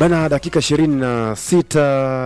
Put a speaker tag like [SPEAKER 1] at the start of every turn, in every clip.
[SPEAKER 1] bana dakika ishirini na sita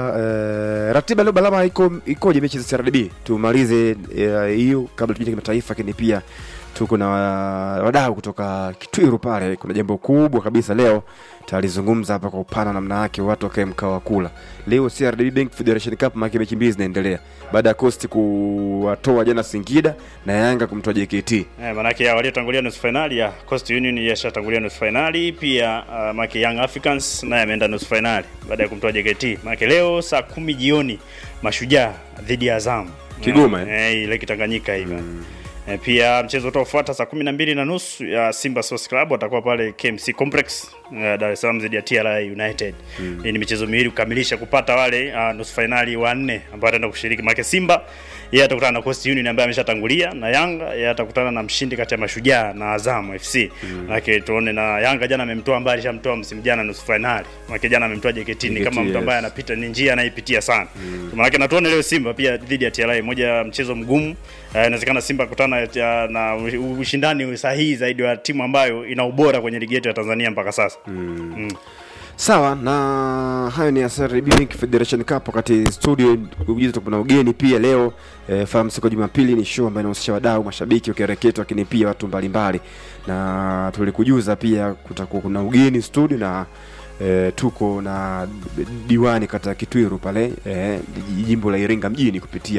[SPEAKER 1] eh, ratiba leo balama iko ikoje mechi za CRDB tumalize eh, hiyo kabla tujia kimataifa lakini pia tuko na wa- wadau kutoka kitwiru pale kuna jambo kubwa kabisa leo talizungumza hapa kwa upana namna yake watu wakae mkao wa kula leo CRDB Bank Federation Cup maake mechi mbili zinaendelea baada ya Coast kuwatoa jana Singida na Yanga kumtoa JKT
[SPEAKER 2] Eh, manake ya waliotangulia nusu fainali ya Coast Union yashatangulia nusu fainali pia uh, manake Young Africans naye ameenda nusu fainali baada ya kumtoa JKT. Manake leo saa kumi jioni Mashujaa dhidi ya Azam
[SPEAKER 1] Kigoma, eh?
[SPEAKER 2] eh, ile Kitanganyika hivi Eh, pia mchezo utaofuata saa kumi na mbili na nusu ya Simba Sports Club watakuwa pale KMC Complex eh, Dar es Salaam dhidi ya TRA United. Hii ni michezo miwili kukamilisha kupata wale uh, nusu fainali wanne ambao wataenda kushiriki. Maana Simba yeye atakutana na Coast Union ambaye ameshatangulia na Yanga yeye atakutana na mshindi kati ya Mashujaa na Azam FC. Maana tuone na Yanga jana amemtoa mbali shamtoa msimu jana nusu fainali. Maana jana amemtoa JKT ni
[SPEAKER 1] JKT,
[SPEAKER 2] kama mtu ambaye
[SPEAKER 1] yes.
[SPEAKER 2] anapita ni njia anaipitia sana. Maana na tuone leo Simba pia dhidi ya TRA moja ya mchezo mgumu. Eh, Inawezekana Simba kutana ya- na u- ushindani sahihi zaidi wa timu ambayo ina ubora kwenye ligi yetu ya Tanzania mpaka sasa. Mm.
[SPEAKER 1] sawa na hayo ni ya CRDB Bank Federation Cup wakati studio ujuzi tuko na ugeni pia leo eh, fahamu siku ya Jumapili ni show ambayo inahusisha wadau mashabiki wakireketwa lakini pia watu mbalimbali na tulikujuza pia kutakuwa kuna ugeni studio na eh, tuko na diwani kata ya Kitwiru pale eh, jimbo la Iringa mjini kupitia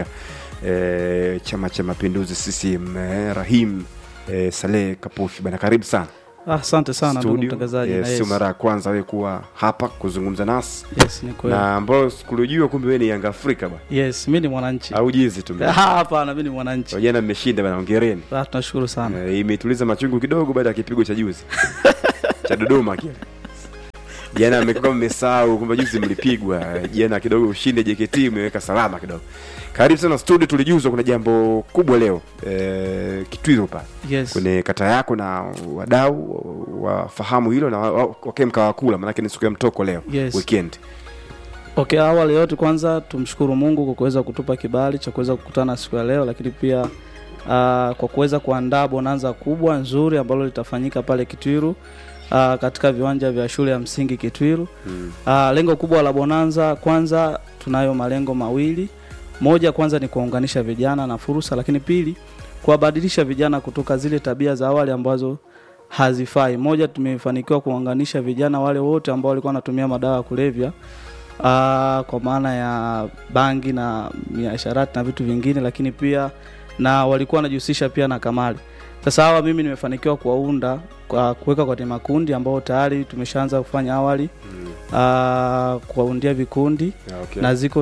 [SPEAKER 1] eh, chama cha mapinduzi CCM eh, Rahim eh, Saleh Kapufi bana karibu sana
[SPEAKER 3] Ah, Asante sana ndugu
[SPEAKER 1] studio.
[SPEAKER 3] mtangazaji.
[SPEAKER 1] Eh,
[SPEAKER 3] na
[SPEAKER 1] sio
[SPEAKER 3] yes.
[SPEAKER 1] mara ya kwanza wewe kuwa hapa kuzungumza nasi
[SPEAKER 3] Yes, ni kweli.
[SPEAKER 1] na ambao sikulijua kumbe wewe ni Yanga Afrika ba
[SPEAKER 3] Yes, mimi ni mwananchi.
[SPEAKER 1] au jizi tu
[SPEAKER 3] Ah, Hapana, mimi ni mwananchi.
[SPEAKER 1] jana mmeshinda bana hongereni
[SPEAKER 3] Ah, tunashukuru sana.
[SPEAKER 1] Eh, imetuliza machungu kidogo baada ya kipigo cha juzi cha Dodoma kile jana mmekuwa mmesahau kwamba juzi mlipigwa Eh, jana kidogo ushinde JKT umeweka salama kidogo karibu sana studio tulijuzwa kuna jambo kubwa leo eh, Kitwiru pale
[SPEAKER 3] Yes.
[SPEAKER 1] kwenye kata yako na wadau wafahamu hilo na wa- wa- wakae mkawakula maanake ni siku ya mtoko leo
[SPEAKER 3] Yes.
[SPEAKER 1] weekend
[SPEAKER 3] Okay, awali yote kwanza tumshukuru Mungu kwa kuweza kutupa kibali cha kuweza kukutana siku ya leo, lakini pia uh, kwa kuweza kuandaa bonanza kubwa nzuri ambalo litafanyika pale Kitwiru uh, katika viwanja vya shule ya msingi Kitwiru.
[SPEAKER 1] Mm.
[SPEAKER 3] Uh, lengo kubwa la bonanza kwanza, tunayo malengo mawili. Moja kwanza ni kuwaunganisha vijana na fursa, lakini pili kuwabadilisha vijana kutoka zile tabia za awali ambazo hazifai. Moja, tumefanikiwa kuwaunganisha vijana wale wote ambao walikuwa wanatumia madawa ya kulevya uh, kwa maana ya bangi na miasharati na vitu vingine, lakini pia na walikuwa wanajihusisha pia na kamari. Sasa hawa mimi nimefanikiwa kuwaunda kwa kuweka kwenye makundi ambao tayari tumeshaanza kufanya awali
[SPEAKER 1] Mm.
[SPEAKER 3] uh, kuwaundia vikundi
[SPEAKER 1] Yeah, okay.
[SPEAKER 3] na ziko uh,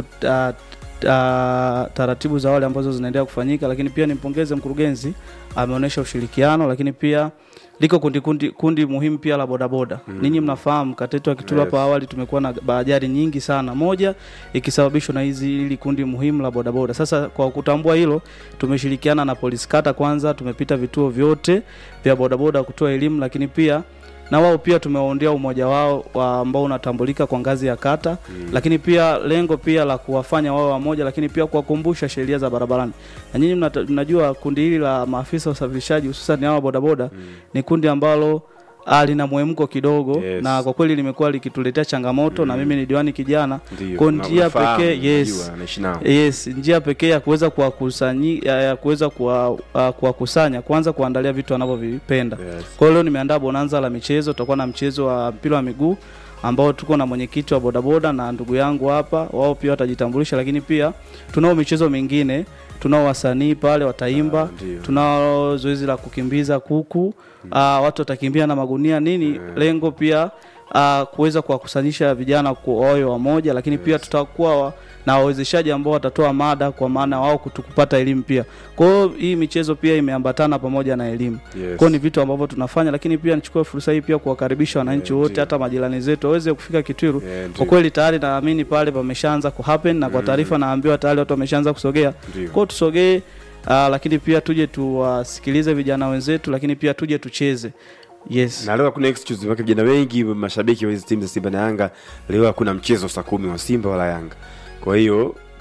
[SPEAKER 3] uh, taratibu za awali ambazo zinaendelea kufanyika, lakini pia nimpongeze mkurugenzi, ameonyesha ushirikiano, lakini pia liko kundi, kundi, kundi muhimu pia la bodaboda
[SPEAKER 1] Mm.
[SPEAKER 3] ninyi mnafahamu katetu wa Kituro hapa
[SPEAKER 1] Yes.
[SPEAKER 3] awali tumekuwa na ajali nyingi sana, moja ikisababishwa na hizi hili kundi muhimu la bodaboda. Sasa kwa kutambua hilo, tumeshirikiana na polisi kata, kwanza tumepita vituo vyote vya bodaboda kutoa elimu, lakini pia na wao pia tumewaondea umoja wao wa ambao unatambulika kwa ngazi ya kata
[SPEAKER 1] Mm.
[SPEAKER 3] lakini pia lengo pia la kuwafanya wao wamoja, lakini pia kuwakumbusha sheria za barabarani. Na nyinyi mnata- mnajua kundi hili la maafisa wa usafirishaji hususan hawa bodaboda
[SPEAKER 1] Mm.
[SPEAKER 3] ni kundi ambalo ah, lina mwemko kidogo
[SPEAKER 1] Yes.
[SPEAKER 3] na kwa kweli limekuwa likituletea changamoto na
[SPEAKER 1] Mm.
[SPEAKER 3] mimi ni diwani kijana
[SPEAKER 1] Ndio,
[SPEAKER 3] kwa
[SPEAKER 1] na
[SPEAKER 3] njia
[SPEAKER 1] unafahamu,
[SPEAKER 3] pekee, yes.
[SPEAKER 1] unajua, naishi nao.
[SPEAKER 3] Yes, njia pekee ya kuweza kuwakusanyi ya ya kuweza kuwa- ah, kuwakusanya kwanza kuandalia vitu wanavyovipenda.
[SPEAKER 1] Yes.
[SPEAKER 3] Kwa hiyo leo nimeandaa bonanza la michezo, tutakuwa na mchezo wa mpira wa miguu ambao tuko na mwenyekiti wa bodaboda na ndugu yangu hapa, wao pia watajitambulisha, lakini pia tunao michezo mingine, tunao wasanii pale wataimba,
[SPEAKER 1] Ah, ndio.
[SPEAKER 3] tunao zoezi la kukimbiza kuku ah, watu watakimbia na magunia nini, lengo pia ah, kuweza kuwakusanyisha vijana kwa wawe wamoja, lakini pia tutakuwa wa- na wawezeshaji ambao watatoa mada kwa maana wao kutu- kupata elimu pia. Kwa hiyo hii michezo pia imeambatana pamoja na elimu.
[SPEAKER 1] Yes.
[SPEAKER 3] Kwa hiyo ni vitu ambavyo tunafanya, lakini pia nichukue fursa hii pia kuwakaribisha wananchi
[SPEAKER 1] Yeah,
[SPEAKER 3] wote,
[SPEAKER 1] ndio.
[SPEAKER 3] hata majirani zetu waweze kufika Kitwiru.
[SPEAKER 1] Yeah, ndio.
[SPEAKER 3] Kwa kweli tayari naamini pale pameshaanza ku happen na kwa
[SPEAKER 1] Mm.
[SPEAKER 3] taarifa naambiwa tayari watu wameshaanza kusogea.
[SPEAKER 1] Ndio.
[SPEAKER 3] Kwa hiyo tusogee, ah, lakini pia tuje tuwasikilize vijana wenzetu, lakini pia tuje tucheze. Yes.
[SPEAKER 1] na leo hakuna excuse wake vijana wengi mashabiki wa hizi timu za Simba na Yanga leo hakuna mchezo saa kumi wa Simba wala Yanga kwa hiyo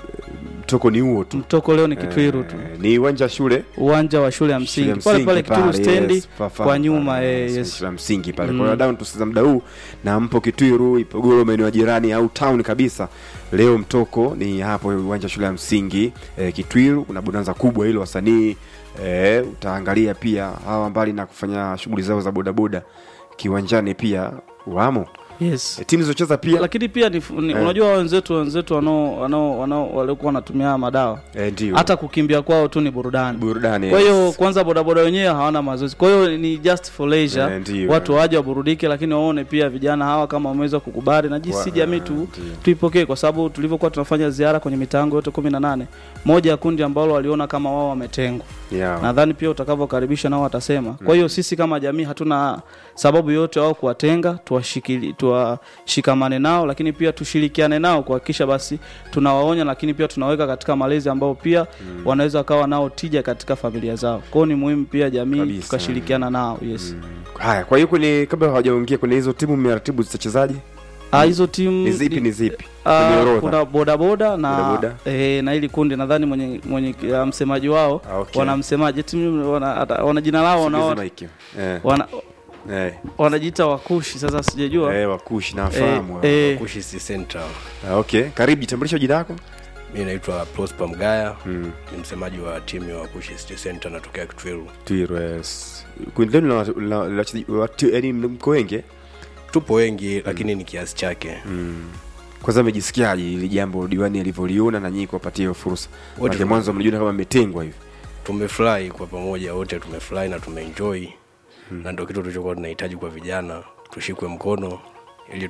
[SPEAKER 1] mtoko ni huo tu
[SPEAKER 3] mtoko leo ni kitwiru tu
[SPEAKER 1] Eh, ni uwanja wa shule
[SPEAKER 3] uwanja wa shule ya
[SPEAKER 1] shule ya
[SPEAKER 3] msingi pale pale kitwiru
[SPEAKER 1] pale,
[SPEAKER 3] stendi
[SPEAKER 1] yes, fafa-
[SPEAKER 3] kwa nyuma
[SPEAKER 1] pale,
[SPEAKER 3] eh,
[SPEAKER 1] yes,
[SPEAKER 3] yes.
[SPEAKER 1] shule ya msingi pale
[SPEAKER 3] Mm.
[SPEAKER 1] kwa hiyo down tusiza muda huu na mpo kitwiru ipogoro maeneo ya jirani au town kabisa leo mtoko ni hapo uwanja wa shule ya msingi eh, kitwiru kuna bonanza kubwa hilo wasanii eh, utaangalia pia hawa mbali na kufanya shughuli zao za bodaboda kiwanjani pia wamo
[SPEAKER 3] yes
[SPEAKER 1] eh, timu zilizocheza pia
[SPEAKER 3] lakini pia ni, ni
[SPEAKER 1] Eh.
[SPEAKER 3] unajua wenzetu wenzetu wanao wanao wanao waliokuwa wanatumia haya madawa
[SPEAKER 1] eh, ndio
[SPEAKER 3] hata kukimbia kwao tu ni burudani
[SPEAKER 1] burudani
[SPEAKER 3] kwa hiyo
[SPEAKER 1] yes.
[SPEAKER 3] kwanza bodaboda wenyewe hawana mazoezi kwa hiyo ni just for leisure
[SPEAKER 1] Eh, ndio,
[SPEAKER 3] watu
[SPEAKER 1] eh.
[SPEAKER 3] waje waburudike lakini waone pia vijana hawa kama wameweza kukubali na jinsi
[SPEAKER 1] Wa-
[SPEAKER 3] jamii
[SPEAKER 1] eh,
[SPEAKER 3] tu
[SPEAKER 1] ndio.
[SPEAKER 3] tuipokee kwa sababu tulivyokuwa tunafanya ziara kwenye mitango yote kumi na nane moja ya kundi ambalo waliona kama wao wametengwa
[SPEAKER 1] yeah.
[SPEAKER 3] nadhani pia utakavyokaribisha nao watasema kwa hiyo sisi kama jamii hatuna sababu yoyote wao kuwatenga tuwashikili tuwashikamane nao lakini pia tushirikiane nao kuhakikisha basi tunawaonya lakini pia tunaweka katika malezi ambao pia wanaweza wakawa nao tija katika familia zao kwao ni muhimu pia jamii
[SPEAKER 1] Kabisa.
[SPEAKER 3] tukashirikiana nao yes
[SPEAKER 1] haya kwa hiyo kwenye kabla hawajaongea kwenye hizo timu mmeratibu zitachezaji
[SPEAKER 3] Ah, hizo timu
[SPEAKER 1] ni zipi ni zipi
[SPEAKER 3] Ah,
[SPEAKER 1] kwenye orodha
[SPEAKER 3] kuna bodaboda na
[SPEAKER 1] Bodaboda.
[SPEAKER 3] eh, na hili kundi nadhani mwenye mwenye uh, msemaji wao
[SPEAKER 1] Ah, okay.
[SPEAKER 3] wana msemaji timu wana, ata- wana jina lao
[SPEAKER 1] Sogeza
[SPEAKER 3] wana,
[SPEAKER 1] mic. eh,
[SPEAKER 3] wana,
[SPEAKER 1] eh,
[SPEAKER 3] wanajiita wakushi sasa sijajua
[SPEAKER 1] eh, wakushi nawafahamu
[SPEAKER 3] Eh, eh,
[SPEAKER 4] Kushi City Center.
[SPEAKER 1] Ah, okay karibu jitambulisho jina lako
[SPEAKER 4] Mi naitwa Prosper Mgaya
[SPEAKER 1] mm.
[SPEAKER 4] ni msemaji wa timu ya Kushi City Center natokea Kitwiru.
[SPEAKER 1] Twiro, yes. kundi lenu la- la- la wachezaji- watu- yaani mko wengi eh?
[SPEAKER 4] Tupo wengi lakini ni kiasi chake.
[SPEAKER 1] mm. kwanza amejisikiaje ili jambo diwani alivyoliona na nyinyi kuwapatia hiyo fursa
[SPEAKER 4] Wote
[SPEAKER 1] Maana mwanzo mlijiona kama mmetengwa hivi
[SPEAKER 4] Tumefurahi kwa pamoja wote, tumefurahi na tumeenjoy na ndio kitu tulichokuwa tunahitaji kwa vijana, tushikwe mkono ili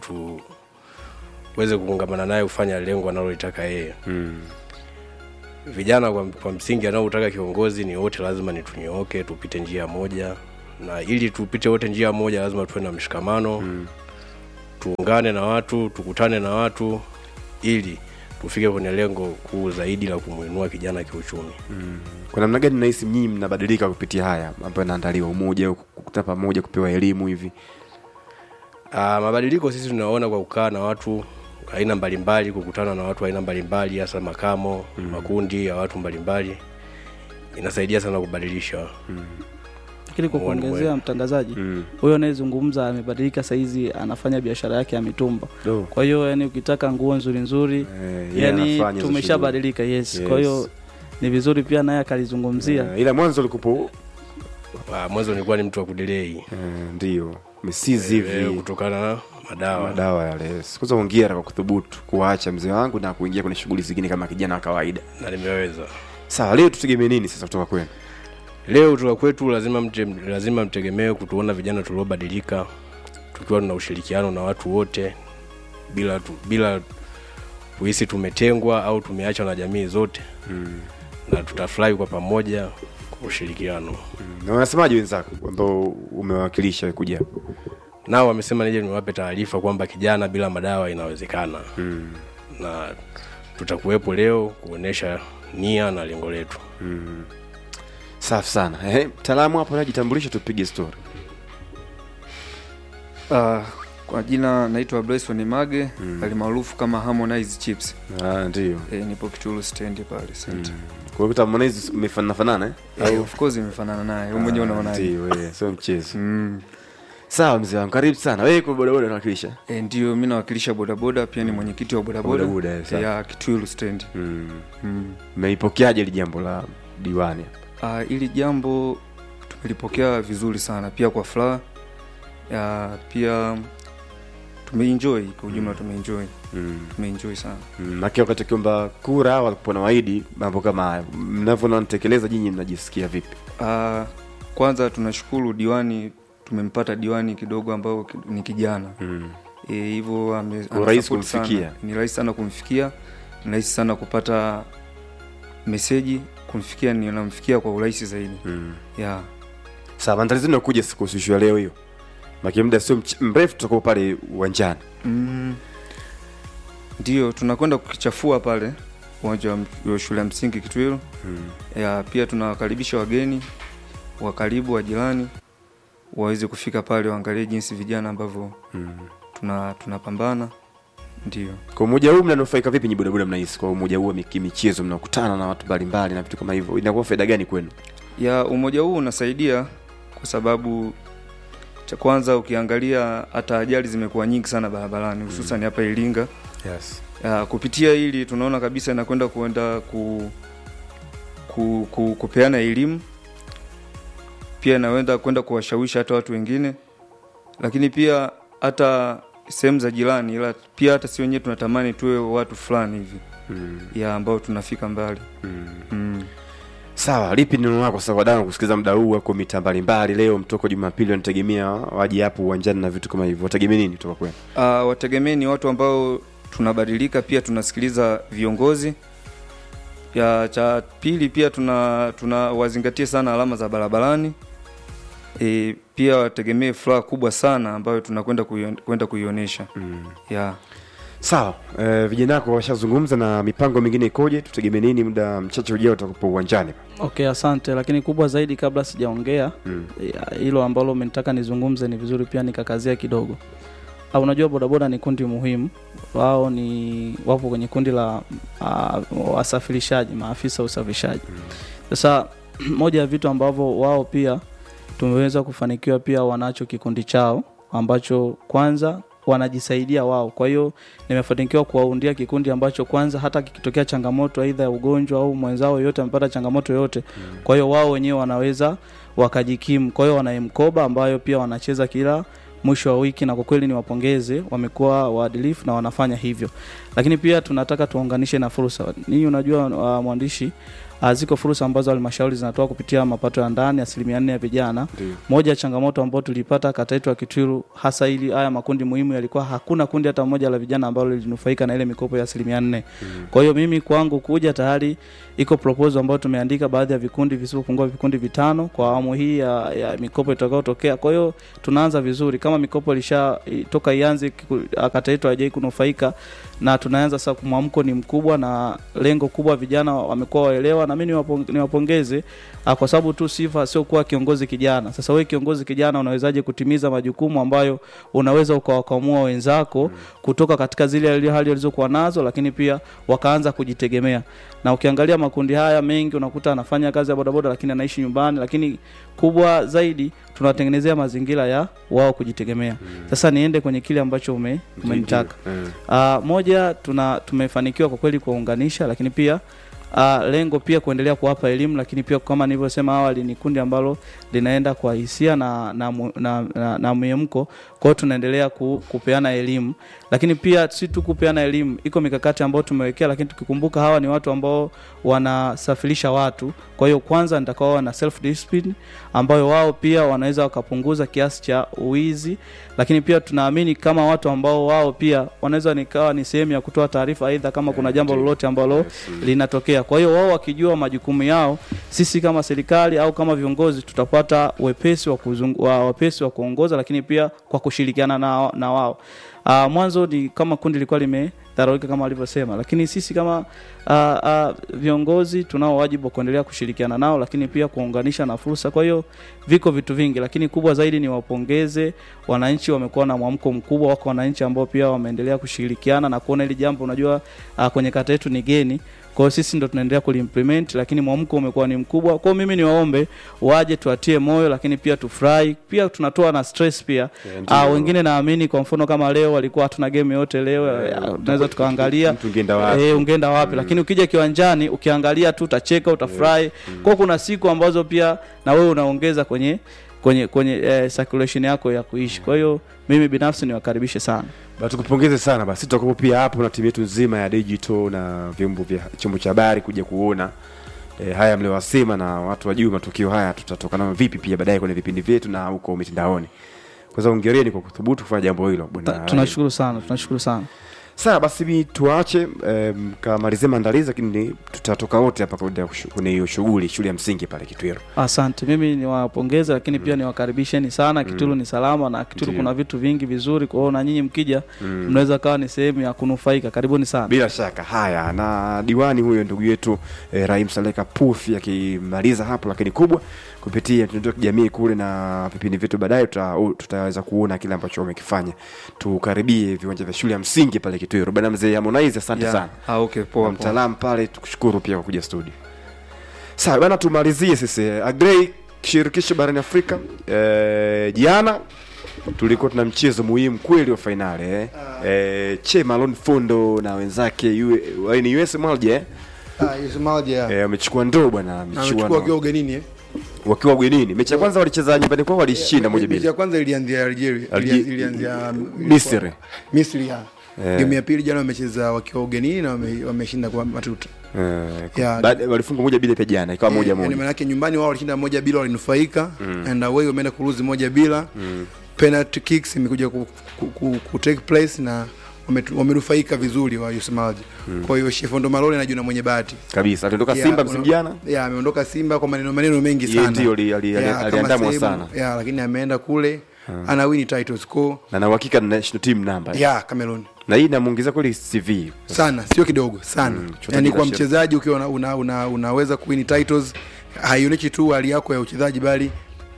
[SPEAKER 4] tuweze kuungamana naye kufanya lengo analolitaka yeye.
[SPEAKER 1] mm.
[SPEAKER 4] Vijana kwa, kwa msingi anaotaka kiongozi ni wote lazima ni tunyooke, tupite njia moja, na ili tupite wote njia moja lazima tuwe na mshikamano
[SPEAKER 1] Mm.
[SPEAKER 4] tuungane na watu, tukutane na watu ili tufike kwenye lengo kuu zaidi la kumuinua kijana kiuchumi.
[SPEAKER 1] kwa namna gani nahisi nyinyi mnabadilika kupitia haya ambayo yanaandaliwa umoja au kukutana pamoja kupewa elimu hivi
[SPEAKER 4] Aa, mabadiliko sisi tunaona kwa kukaa na watu aina mbalimbali, kukutana na watu aina mbalimbali, hasa makamo mm. makundi ya watu mbalimbali inasaidia sana kubadilisha
[SPEAKER 3] lakini kwa
[SPEAKER 4] Muone
[SPEAKER 3] kuongezea
[SPEAKER 4] wewe.
[SPEAKER 3] mtangazaji
[SPEAKER 1] mm.
[SPEAKER 3] huyo anayezungumza amebadilika saizi anafanya biashara yake ya mitumba
[SPEAKER 1] Do.
[SPEAKER 3] kwa hiyo yani ukitaka nguo nzuri nzuri
[SPEAKER 1] Eh, yeye
[SPEAKER 3] yani
[SPEAKER 1] anafanya hizo
[SPEAKER 3] tumeshabadilika yes.
[SPEAKER 1] Yes.
[SPEAKER 3] kwa hiyo ni vizuri pia naye
[SPEAKER 1] shughuli.
[SPEAKER 3] akalizungumzia
[SPEAKER 1] Eh, ila mwanzo ulikupo
[SPEAKER 4] Aa, mwanzo nilikuwa ni mtu wa kudelei
[SPEAKER 1] eh, ndio misizi
[SPEAKER 4] Eh,
[SPEAKER 1] hivi
[SPEAKER 4] kutokana na madawa
[SPEAKER 1] madawa yale yes. kwanza hongera kwa kuthubutu kuwaacha mzee wangu na kuingia kwenye shughuli zingine kama kijana wa kawaida
[SPEAKER 4] na nimeweza.
[SPEAKER 1] sawa leo tutegemee nini sasa kutoka kwenu
[SPEAKER 4] Leo kutoka kwetu lazima mte, lazima mtegemee kutuona vijana tuliobadilika tukiwa tuna ushirikiano na watu wote bila tu, bila kuhisi tumetengwa au tumeachwa na jamii zote
[SPEAKER 1] mm.
[SPEAKER 4] na tutafurahi kwa pamoja kwa ushirikiano.
[SPEAKER 1] na wanasemaje wenzako ambao umewakilisha kuja hapa?
[SPEAKER 4] Nao wamesema nije niwape taarifa kwamba kijana bila madawa inawezekana
[SPEAKER 1] mm.
[SPEAKER 4] na tutakuwepo leo kuonesha nia na lengo letu.
[SPEAKER 1] mm. safi sana eh, mtaalamu hapo najitambulisha tupige story
[SPEAKER 5] Uh, kwa jina naitwa Bryson Mage
[SPEAKER 1] Mm.
[SPEAKER 5] alimaarufu kama Harmonize Chips.
[SPEAKER 1] ah, ndio
[SPEAKER 5] E, nipo Kitulu stand pale center.
[SPEAKER 1] kwa hiyo Harmonize umefanana fanana eh?
[SPEAKER 5] Eh, of course imefanana naye. Wewe mwenyewe
[SPEAKER 1] Ah,
[SPEAKER 5] unaonaje?
[SPEAKER 1] ndio eh, sio mchezo
[SPEAKER 5] Mm.
[SPEAKER 1] sawa mzee wangu karibu sana wewe kwa bodaboda unawakilisha
[SPEAKER 5] E, ndio mimi nawakilisha bodaboda pia ni mwenyekiti wa bodaboda
[SPEAKER 1] Bodaboda, eh, sawa.
[SPEAKER 5] ya Kitulu stand.
[SPEAKER 1] mm.
[SPEAKER 5] Mm.
[SPEAKER 1] mmeipokeaje hili jambo la diwani
[SPEAKER 5] Uh, ili jambo tumelipokea vizuri sana pia kwa furaha. Ya, pia tumeenjoy kwa ujumla tumeenjoy.
[SPEAKER 1] mm.
[SPEAKER 5] Tumeenjoy sana.
[SPEAKER 1] Mm, Maki wakati ukiomba kura walikuwa na waahidi mambo kama haya, mnavyoona natekeleza, nyinyi mnajisikia vipi?
[SPEAKER 5] Uh, kwanza tunashukuru diwani tumempata diwani kidogo ambao ki- ni kijana
[SPEAKER 1] mm.
[SPEAKER 5] Eh, hivyo ame-
[SPEAKER 1] Kwa rahisi
[SPEAKER 5] anasupport sana.
[SPEAKER 1] kumfikia.
[SPEAKER 5] ni rahisi sana kumfikia ni rahisi sana kupata meseji kumfikia ni namfikia kwa urahisi zaidi
[SPEAKER 1] mm.
[SPEAKER 5] yeah.
[SPEAKER 1] Sawa, maandalizi yenu yakuja siku siku ya leo hiyo, maki muda sio mch- mrefu, tutakuwa pale uwanjani.
[SPEAKER 5] mm. ndio tunakwenda kukichafua pale uwanja wa m- wa shule ya msingi Kitwiru
[SPEAKER 1] mm.
[SPEAKER 5] ya, pia tunawakaribisha wageni wa karibu wa jirani waweze kufika pale waangalie jinsi vijana ambavyo
[SPEAKER 1] mm.
[SPEAKER 5] tuna tunapambana ndio
[SPEAKER 1] kwa umoja huu mnanufaika vipi nyi bodaboda mnahisi kwa umoja huu wa miki- michezo mnakutana na watu mbalimbali na vitu kama hivyo inakuwa faida gani kwenu
[SPEAKER 5] ya umoja huu unasaidia kwa sababu cha kwanza ukiangalia hata ajali zimekuwa nyingi sana barabarani hususan hapa Iringa
[SPEAKER 4] yes.
[SPEAKER 5] ya, kupitia hili tunaona kabisa inakwenda kuenda ku, ku, ku, kupeana elimu pia inaenda kwenda kuwashawishi hata watu wengine lakini pia hata sehemu za jirani ila pia hata si wenyewe tunatamani tuwe watu fulani hivi
[SPEAKER 1] mm.
[SPEAKER 5] ya ambao tunafika mbali
[SPEAKER 1] Mm.
[SPEAKER 5] mm.
[SPEAKER 1] sawa lipi neno lako sasa wadau kusikiliza muda huu wako mita mbalimbali leo mtoko jumapili wanategemea waje hapo uwanjani na vitu kama hivyo wategemea nini kutoka kwenu
[SPEAKER 5] Uh, wategemee ni watu ambao tunabadilika, pia tunasikiliza viongozi. Ya cha pili pia tuna tunawazingatia sana alama za barabarani. E, pia wategemee furaha kubwa sana ambayo tunakwenda kuion- kwenda kuionyesha
[SPEAKER 1] mm.
[SPEAKER 5] ya
[SPEAKER 1] sawa eh, vijana wako washazungumza na mipango mingine ikoje tutegemee nini muda mchache ujao utakapo uwanjani
[SPEAKER 3] okay asante lakini kubwa zaidi kabla sijaongea
[SPEAKER 1] mm.
[SPEAKER 3] ya, hilo ambalo umenitaka nizungumze ni vizuri pia nikakazia kidogo Ah, unajua bodaboda ni kundi muhimu wao ni wapo kwenye kundi la uh, wasafirishaji maafisa wa usafirishaji sasa moja ya vitu ambavyo wao pia tumeweza kufanikiwa pia wanacho kikundi chao ambacho kwanza wanajisaidia wao kwa hiyo nimefanikiwa kuwaundia kikundi ambacho kwanza hata kikitokea changamoto aidha ya ugonjwa au mwenzao yoyote amepata changamoto yoyote kwa hiyo wao wenyewe wanaweza wakajikimu kwa hiyo wana mkoba ambayo pia wanacheza kila mwisho wa wiki na kwa kweli ni wapongeze wamekuwa waadilifu na wanafanya hivyo lakini pia tunataka tuunganishe na fursa nii unajua uh, mwandishi uh, ziko fursa ambazo halmashauri zinatoa kupitia mapato ya ndani asilimia nne ya vijana
[SPEAKER 1] Ndio.
[SPEAKER 3] moja ya changamoto ambayo tulipata kata yetu ya Kitwiru, hasa ili haya makundi muhimu yalikuwa hakuna kundi hata moja la vijana ambalo lilinufaika na ile mikopo ya asilimia nne. Kwa hiyo mimi kwangu kuja tayari iko proposal ambayo tumeandika baadhi ya vikundi visivyopungua vikundi vitano kwa awamu hii ya, ya mikopo itakayotokea. Kwa hiyo tunaanza vizuri, kama mikopo ilisha i- toka ianze kiku- kata yetu haijai kunufaika na tunaanza sasa, mwamko ni mkubwa na lengo kubwa, vijana wamekuwa waelewa, na mimi niwapong- niwapongeze Ah, kwa sababu tu sifa sio kuwa kiongozi kijana. Sasa wewe kiongozi kijana unawezaje kutimiza majukumu ambayo unaweza ukawakamua wenzako kutoka katika zile hali walizokuwa nazo, lakini pia wakaanza kujitegemea. Na ukiangalia makundi haya mengi unakuta anafanya kazi ya bodaboda, lakini anaishi nyumbani, lakini kubwa zaidi tunawatengenezea mazingira ya wao kujitegemea. Sasa niende kwenye kile ambacho ume, umenitaka.
[SPEAKER 1] Mm.
[SPEAKER 3] Uh, moja tuna tumefanikiwa kwa kweli kuwaunganisha, lakini pia uh, lengo pia kuendelea kuwapa elimu, lakini pia kama nilivyosema awali ni kundi ambalo linaenda kwa hisia na na, mu- na, na, na mwemko. Kwa hiyo tunaendelea ku, kupeana elimu, lakini pia si tu kupeana elimu, iko mikakati ambayo tumewekea, lakini tukikumbuka hawa ni watu ambao wanasafirisha watu. Kwa hiyo kwanza nitakao na self discipline ambayo wao pia wanaweza wakapunguza kiasi cha uwizi, lakini pia tunaamini kama watu ambao wao pia wanaweza nikawa ni sehemu ya kutoa taarifa, aidha kama kuna jambo lolote ambalo linatokea. Kwa hiyo wao wakijua majukumu yao, sisi kama serikali au kama viongozi tutapata wepesi wa, kuzung, wa wepesi wa kuongoza, lakini pia kwa kushirikiana na, na wao. Uh, mwanzo ni kama kundi lilikuwa limedharaulika kama walivyosema, lakini sisi kama uh, uh, viongozi tunao wajibu wa kuendelea kushirikiana nao, lakini pia kuunganisha na fursa. Kwa hiyo viko vitu vingi, lakini kubwa zaidi ni wapongeze wananchi, wamekuwa na mwamko mkubwa. Wako wananchi ambao pia wameendelea kushirikiana na kuona hili jambo, unajua uh, kwenye kata yetu ni geni kwa hiyo sisi ndo tunaendelea kuliimplement, lakini mwamko umekuwa ni mkubwa. Kwa hiyo mimi niwaombe waje tuatie moyo, lakini pia tufurahi, pia tunatoa na stress pia.
[SPEAKER 1] ndio.
[SPEAKER 3] Ah, wengine naamini kwa mfano kama leo walikuwa hatuna game yote leo, eh, tunaweza tukaangalia
[SPEAKER 1] mtu ungeenda wapi?
[SPEAKER 3] Eh, ungeenda wapi lakini ukija kiwanjani ukiangalia tu utacheka utafurahi kwa hiyo kuna siku ambazo pia na wewe unaongeza kwenye kwenye kwenye eh, circulation yako ya kuishi kwa hiyo mimi binafsi niwakaribishe sana
[SPEAKER 1] Ba, tukupongeze sana basi tutakuwa pia hapo na timu yetu nzima ya digital na vyombo vya chombo cha habari kuja kuona e, haya mliowasema na watu wajue matukio haya tutatoka nayo vipi pia baadaye kwenye vipindi vyetu na huko mitandaoni kwanza ongereni kwa kuthubutu kufanya jambo hilo bwana
[SPEAKER 3] Ta- tunashukuru sana tunashukuru sana
[SPEAKER 1] sawa basi mi tuache um, kamalizie maandalizi lakini tutatoka wote hapa kwenda kushu- kwenye hiyo shughuli shule ya msingi pale kitwiro
[SPEAKER 3] asante mimi niwapongeze lakini pia niwakaribisheni sana kitulu ni salama na kitulu
[SPEAKER 1] Ndiyo.
[SPEAKER 3] kuna vitu vingi vizuri kwa hiyo na nyinyi mkija mnaweza kawa ni sehemu ya kunufaika karibuni sana
[SPEAKER 1] bila shaka haya na diwani huyo ndugu yetu eh, Rahim Saleka Pufi akimaliza hapo lakini kubwa kupitia mtandao wa kijamii kule na vipindi vyetu baadaye tuta, tutaweza kuona kile ambacho wamekifanya tukaribie viwanja vya shule ya msingi pale kitwiro bana mzee harmonize asante
[SPEAKER 5] Yeah.
[SPEAKER 1] sana
[SPEAKER 5] Ah, okay, poa, poa.
[SPEAKER 1] mtaalamu pale tukushukuru pia kwa kuja studio sawa bana tumalizie sisi agrei shirikisho barani afrika eh, jana tulikuwa tuna mchezo muhimu kweli wa fainali eh. eh, che malon fondo na wenzake U- wa- ni us moja eh.
[SPEAKER 6] Ah, Ismail ya.
[SPEAKER 1] eh, wamechukua ndoo bwana
[SPEAKER 6] Amechukua
[SPEAKER 1] michuano
[SPEAKER 6] wakiwa ugenini eh.
[SPEAKER 1] wakiwa ugenini mechi ya kwanza walicheza nyumbani kwao walishinda moja
[SPEAKER 6] Mechi ya
[SPEAKER 1] bila
[SPEAKER 6] kwanza ilianzia Algeria,
[SPEAKER 1] Alge-
[SPEAKER 6] ilia- ilianzia
[SPEAKER 1] Misri.
[SPEAKER 6] Misri ya.
[SPEAKER 1] Eh.
[SPEAKER 6] Game ya pili jana wamecheza wakiwa ugenini na wame- wameshinda kwa matuta.
[SPEAKER 1] eh,
[SPEAKER 6] Yeah.
[SPEAKER 1] baada- walifunga moja bila pia jana ikawa moja
[SPEAKER 6] Eh, yani
[SPEAKER 1] moja
[SPEAKER 6] maana yake nyumbani wao walishinda moja bila walinufaika and away wameenda kuruzi moja bila penalty kicks imekuja ku, ku, ku, ku take place na wametu- wamenufaika vizuri wa Yusmaji. Kwa hiyo Shefondo Malole najua na mwenye bahati.
[SPEAKER 1] kabisa aliondoka
[SPEAKER 6] Yeah,
[SPEAKER 1] simba msimu
[SPEAKER 6] una-
[SPEAKER 1] jana
[SPEAKER 6] yeah, ameondoka Simba kwa maneno maneno mengi
[SPEAKER 1] Yeye
[SPEAKER 6] sana.
[SPEAKER 1] ndio ali- ali- ali-
[SPEAKER 6] Yeah, kama
[SPEAKER 1] aliandamwa
[SPEAKER 6] sehemu-
[SPEAKER 1] sana.
[SPEAKER 6] Yeah, lakini ameenda kule ana win titles ko
[SPEAKER 1] na na uhakika ni national team namba
[SPEAKER 6] yeah, Cameroon
[SPEAKER 1] na hii inamuongezea kweli cv
[SPEAKER 6] sana sio kidogo sana
[SPEAKER 1] Mm, chochote
[SPEAKER 6] yani
[SPEAKER 1] kila
[SPEAKER 6] kwa
[SPEAKER 1] shit.
[SPEAKER 6] mchezaji ukiwa una, una, una, unaweza kuwin titles haionyeshi tu hali yako ya uchezaji bali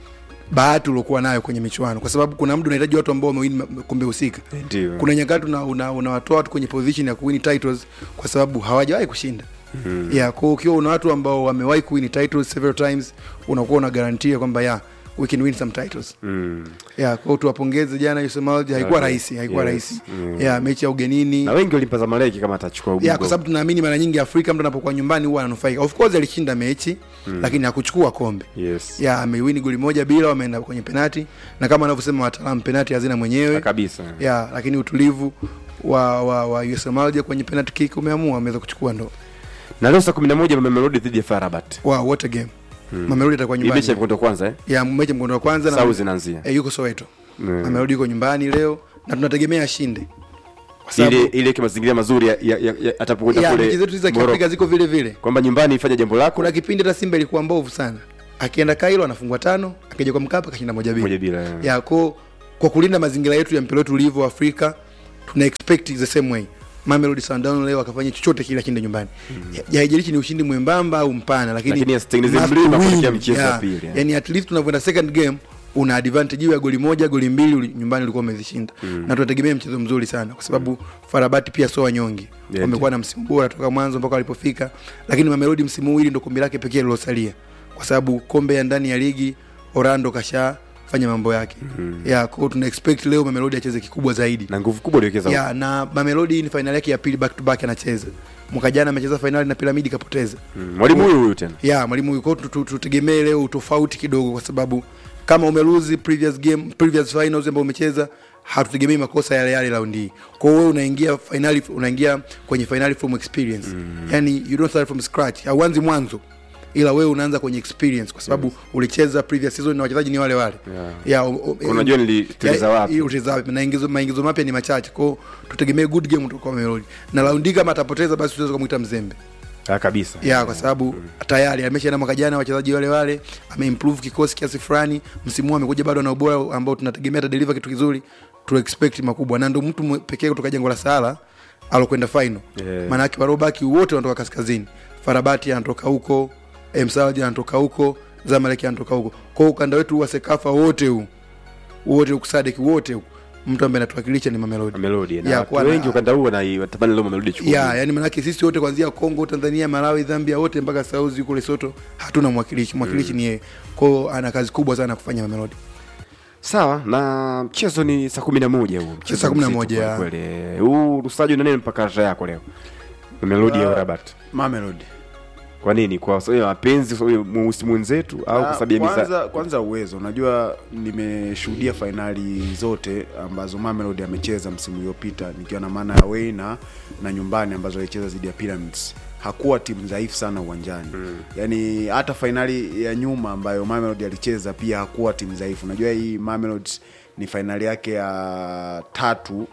[SPEAKER 6] bahati uliokuwa nayo kwenye michuano kwa sababu kuna muda unahitaji watu ambao wamewin ma- kombe husika
[SPEAKER 1] ndio
[SPEAKER 6] kuna nyakati unawatoa una, unawatoa watu kwenye position ya kuwin titles kwa sababu hawajawahi kushinda mm. yeah, kwa ukiwa una watu ambao wamewahi kuwin titles several times unakuwa una garantia kwamba yeah, we can win some titles
[SPEAKER 1] mm.
[SPEAKER 6] yeah, kwa hiyo tuwapongeze jana Yusumalji haikuwa
[SPEAKER 1] Okay.
[SPEAKER 6] rahisi haikuwa
[SPEAKER 1] Yes.
[SPEAKER 6] rahisi
[SPEAKER 1] Mm.
[SPEAKER 6] yeah, mechi ya ugenini
[SPEAKER 1] na wengi walimpa zamaleki kama atachukua ubingwa.
[SPEAKER 6] ya kwa sababu tunaamini mara nyingi Afrika mtu anapokuwa nyumbani huwa ananufaika. Of course alishinda mechi mm. lakini hakuchukua kombe.
[SPEAKER 1] yes
[SPEAKER 6] Ya amewini goli moja bila, wameenda kwenye penati na kama wanavyosema wataalamu penati hazina mwenyewe.
[SPEAKER 1] Na kabisa
[SPEAKER 6] Ya lakini utulivu wa wa, wa USM Alger kwenye penalty kick umeamua wameweza kuchukua ndo.
[SPEAKER 1] na leo saa kumi na moja mamelodi dhidi ya farabat
[SPEAKER 6] Wow, what a game. Mamelodi atakuwa
[SPEAKER 1] hii mechi ya
[SPEAKER 6] nyumbani.
[SPEAKER 1] mkondo kwanza eh?
[SPEAKER 6] Ya mechi mkondo wa kwanza
[SPEAKER 1] sau
[SPEAKER 6] na
[SPEAKER 1] zinaanzia
[SPEAKER 6] eh, yuko Soweto.
[SPEAKER 1] Mm.
[SPEAKER 6] Mamelodi yuko nyumbani leo na tunategemea ashinde. Kwa sababu
[SPEAKER 1] ile ile kwa mazingira mazuri ya, ya, ya, ya atapokwenda
[SPEAKER 6] ya
[SPEAKER 1] kule
[SPEAKER 6] mechi zetu hizi za
[SPEAKER 1] Morocco.
[SPEAKER 6] Kiafrika ziko vile vile.
[SPEAKER 1] kwamba nyumbani ifanye jambo lako
[SPEAKER 6] kuna kipindi hata Simba ilikuwa mbovu sana, akienda Kairo anafungwa tano, akija kwa Mkapa kashinda moja bila.
[SPEAKER 1] moja bila eh.
[SPEAKER 6] Ya ko kwa kulinda mazingira yetu ya mpira wetu ulivyo Afrika, tuna expect the same way. Mamelodi Sundowns leo akafanya chochote kile ashinde nyumbani. Mm. Haijalishi ni ushindi mwembamba au mpana, lakini
[SPEAKER 1] Lakini asitengeneze
[SPEAKER 6] must
[SPEAKER 1] mlima
[SPEAKER 6] win.
[SPEAKER 1] kuelekea mchezo wa
[SPEAKER 6] Yeah.
[SPEAKER 1] pili, yeah.
[SPEAKER 6] Yani at least tunavyoenda second game una advantage hiyo ya goli moja goli mbili uli- nyumbani ulikuwa umezishinda mm. na tunategemea mchezo mzuri sana kwa sababu Farabati pia sio wanyonge
[SPEAKER 1] Yeah,
[SPEAKER 6] wamekuwa na msimu bora toka mwanzo mpaka walipofika lakini Mamelodi msimu huu hili ndo kombe lake pekee lilosalia kwa sababu kombe ya ndani ya ligi Orlando kasha fanya mambo yake mm. ya kwa hiyo tuna expect leo Mamelodi acheze kikubwa zaidi
[SPEAKER 1] na nguvu kubwa aliwekeza
[SPEAKER 6] ya na Mamelodi ni fainali yake ya pili back to back anacheza mwaka jana amecheza fainali na Piramidi kapoteza
[SPEAKER 1] Mm, mwalimu huyu huyu tena
[SPEAKER 6] ya mwalimu yuko tu- tu- tutegemee leo utofauti kidogo kwa sababu kama umeluzi previous game previous finals ambao umecheza hatutegemei makosa yale yale raundi hii kwa hiyo wewe unaingia finali unaingia kwenye finali from experience mm. yani you don't start from scratch hauanzi mwanzo ila wewe unaanza kwenye experience kwa sababu ulicheza previous season na wachezaji ni wale wale
[SPEAKER 1] Yeah.
[SPEAKER 6] ya, o- o-
[SPEAKER 1] Unajua niliteleza
[SPEAKER 6] ya-
[SPEAKER 1] wapi.
[SPEAKER 6] hii utacheza wapi na ingizo maingizo mapya ni machache kwa hiyo tutegemee good game kutoka kwa Mamelodi na raundi hii kama atapoteza basi tunaweza kumuita mzembe
[SPEAKER 1] ah, kabisa
[SPEAKER 6] ya kwa sababu tayari ameshaenda mwaka jana wachezaji wale wale ameimprove kikosi kiasi fulani msimu huu amekuja bado ana ubora ambao tunategemea atadeliver kitu kizuri tu expect makubwa na ndo mtu mwe- pekee kutoka jengo la Sahara alokwenda final
[SPEAKER 1] Yeah.
[SPEAKER 6] maana yake warobaki wote wanatoka kaskazini Farabati anatoka huko Msalji anatoka huko Zamalek anatoka huko kwa hiyo ukanda wetu wa Sekafa wote huu wote ukusadeki wote huku mtu ambaye anatuwakilisha ni Mamelodi
[SPEAKER 1] Mamelodi na
[SPEAKER 6] Ya,
[SPEAKER 1] watu
[SPEAKER 6] kuwa na-
[SPEAKER 1] wengi ukanda huo na watamani leo Mamelodi chukua
[SPEAKER 6] ya yani manake sisi wote kuanzia Kongo, Tanzania, Malawi, Zambia wote mpaka South huko Lesotho hatuna mwakilishi. Mwakilishi ni yeye. Kwa hiyo ana kazi kubwa sana kufanya Mamelodi.
[SPEAKER 1] sawa na mchezo ni saa kumi na moja huo mchezo
[SPEAKER 6] saa kumi na
[SPEAKER 1] mzito
[SPEAKER 6] moja,
[SPEAKER 1] kweli
[SPEAKER 6] ya.
[SPEAKER 1] kweli. huu rusaji na nini mpaka rasha yako leo Mamelodi ya
[SPEAKER 7] Ah,
[SPEAKER 1] Rabat
[SPEAKER 7] Mamelodi.
[SPEAKER 1] kwa nini kwa sababu ya mapenzi kwa sababu ya mweusi mwenzetu au kwa
[SPEAKER 7] Ah,
[SPEAKER 1] sababu ya miza
[SPEAKER 7] kwanza, kwanza uwezo unajua nimeshuhudia fainali zote ambazo Mamelodi amecheza msimu uliopita nikiwa na maana ya away na, na nyumbani ambazo alicheza dhidi ya Pyramids hakuwa timu dhaifu sana uwanjani mm. yaani hata fainali ya nyuma ambayo Mamelodi alicheza pia hakuwa timu dhaifu unajua hii Mamelodi ni fainali yake ya tatu